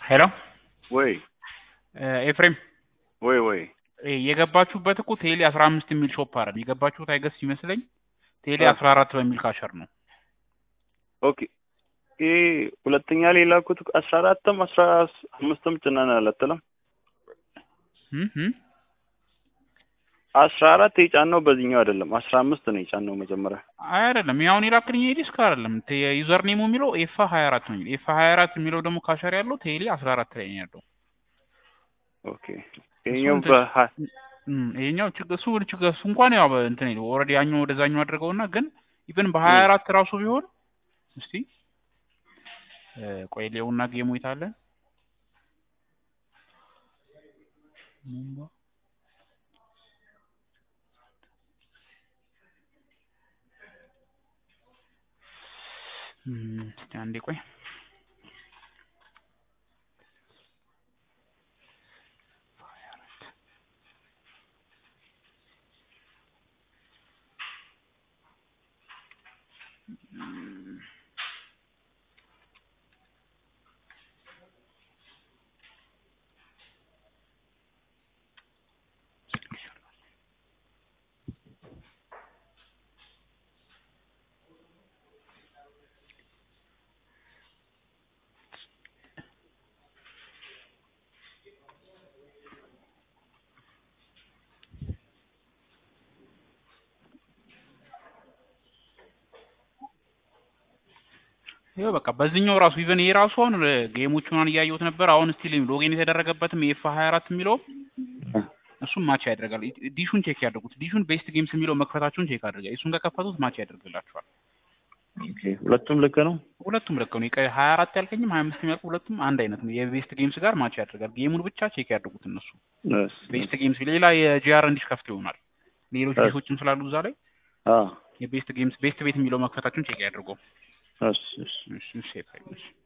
ሄሎ ወይ ኤፍሬም ወይ ወይ የገባችሁበት እኮ ቴሌ አስራ አምስት የሚል ሾፕ አይደል የገባችሁት አይገስ ይመስለኝ ቴሌ አ- አስራ አራት በሚል ካሸር ነው ኦኬ ይሄ ሁለተኛ ላይ የላኩት አስራ አራትም አስራ አምስትም ጭነናል አትልም እም እም አስራ አራት የጫነው በዚህኛው አይደለም አስራ አምስት ነው የጫነው መጀመሪያ አይ አይደለም ያሁን የላክልኝ ዲስክ አይደለም ዩዘር ኔሙ የሚለው ኤፋ ሀያ አራት ነው የሚለው ኤፋ ሀያ አራት የሚለው ደግሞ ካሸር ያለው ቴሌ አስራ አራት ላይ ነው ያለው ኦኬ ይሄኛው እሱን በሀ- እም ይሄኛው ችግር እሱ ችግር እሱ እንኳን ያው እንትን ይለው ኦልሬዲ ያኛው ወደዛኛው አድርገውና ግን ኢቭን በሀያ አራት ራሱ ቢሆን እስቲ እ፣ ቆይ ሌውና ጌሙ የታለ ሙምባ እም፣ እስቲ አንዴ ቆይ ይኸው በቃ በዚህኛው ራሱ ኢቨን ይሄ ራሱ አሁን ጌሞቹን እያየሁት ነበር። አሁን ስቲል ሎጊን የተደረገበትም የኤፍ ሀያ አራት የሚለው እሱም ማች ያደርጋል። ዲሹን ቼክ ያድርጉት። ዲሹን ቤስት ጌምስ የሚለው መክፈታችሁን ቼክ አድርጋ እሱን ከከፈቱት ማች ያደርግላችኋል። ኦኬ ሁለቱም ልክ ነው ሁለቱም ልክ ነው። የቀ- ሀያ አራት ያልከኝም ሀያ አምስት ያልኩ ሁለቱም አንድ አይነት ነው። የቤስት ጌምስ ጋር ማች ያደርጋል። ጌሙን ብቻ ቼክ ያድርጉት እነሱ እስ፣ ቤስት ጌምስ ሌላ የጂአር እንዲሽ ከፍቶ ይሆናል። ሌሎች እስ። ዲሾችም ስላሉ እዛ ላይ አ የቤስት ጌምስ ቤስት ቤት የሚለው መክፈታችሁን ቼክ ያድርጉ። እስ እስ እሺ እሺ